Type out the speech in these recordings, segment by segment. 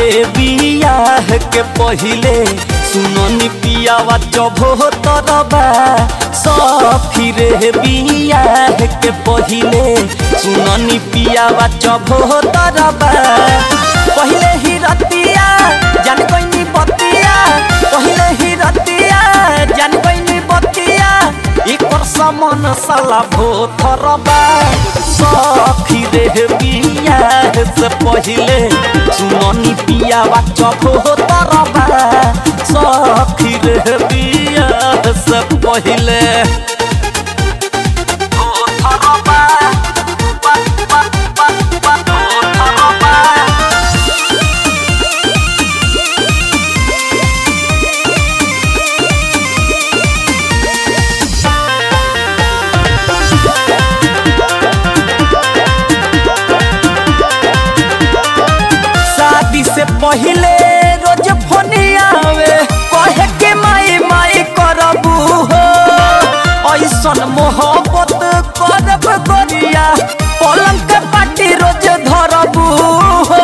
रे बियाह के पहिले सुननी पियावा चभो तरबा सखी रे बियाह के पहिले सुननी पियावा चभो तरबा पहिले ही रतिया जान गईनी बतिया पहिले ही रतिया जान गईनी बतिया एकर समन साला भोथरबा सखी रे बियाह से पहिले सुननी पियावा चभो तरबा सखी रे बियाह से पहिले भोथरबा बा बा बा बा भोथरबा शादी से पहिले रोज फोनियावे कहे के माई माई करबू हो ऐसन मोहब्बत करब गरिया पलंग के पाटी रोज धरबू हो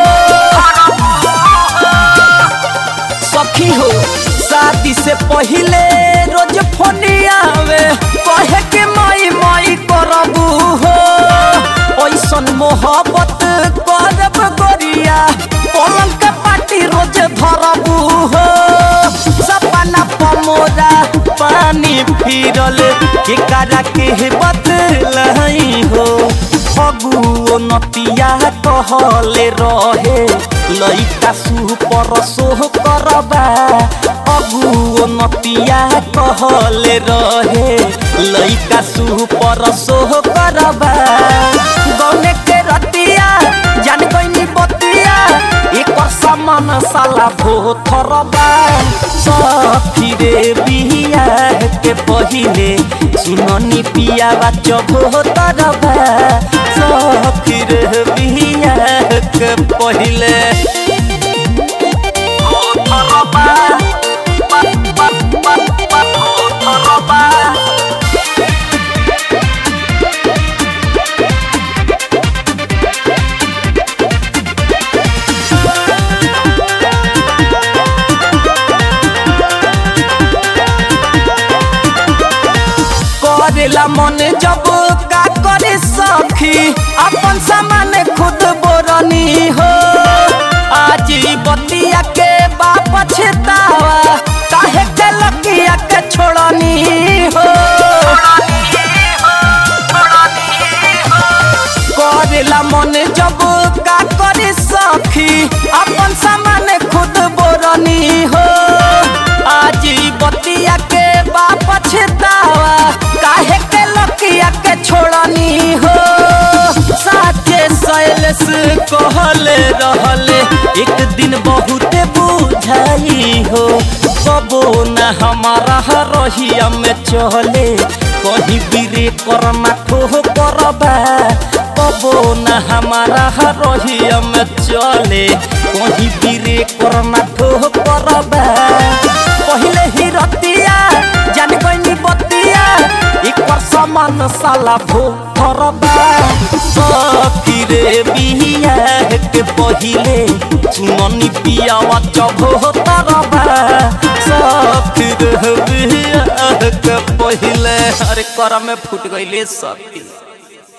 सखी हो शादी से पहिले रोज फोनियावे कहे के माई माई करबू हो ऐसन मोहब्बत करब गरिया पलंग के पाटी रोज धरबू हो सपना पमोरा पानी फिरल के करा के बदलई हो फगुओ नतिया कहले रहे लइका सुपर सोह करबा अगुओ नतिया कहले रहे लइका सुपर सोह करबा गौने के रतिया जान गईनी बतिया एकर सामान साला भोथरबा सखी रे बियाह के पहिले सुननी पियावा चभोतरबा सखी रे बियाह के पहिले भोथरबा बा बा बा बा भोथरबा करेला मन जब का करे सखी अपन सामान खुद बोरनी हो आज ई बतिया के बाप छेतावा काहे के लकिया के छोड़नी हो करेला मन जब का करे सखी अपन सामान खुद बोरनी हो आज ई बतिया के बाप छेतावा काहे के लकिया के छोड़नी हो साचे सैलस कहले रहले एक दिन बहुते बुझाई हो कबो न हमारा रहिया में चले कहीं बिरे करना ठोह करबा कबो न हमारा रहिया में चले कहीं बिरे करना ठोह करबा पहिले ही रतिया जान गईनी बतिया एकर सामान साला भोथरबा सखी रे बियाह के पहिले सुननी पियावा चभोतरबा सखी रे बियाह के पहिले अरे कर में फूट गईले सखी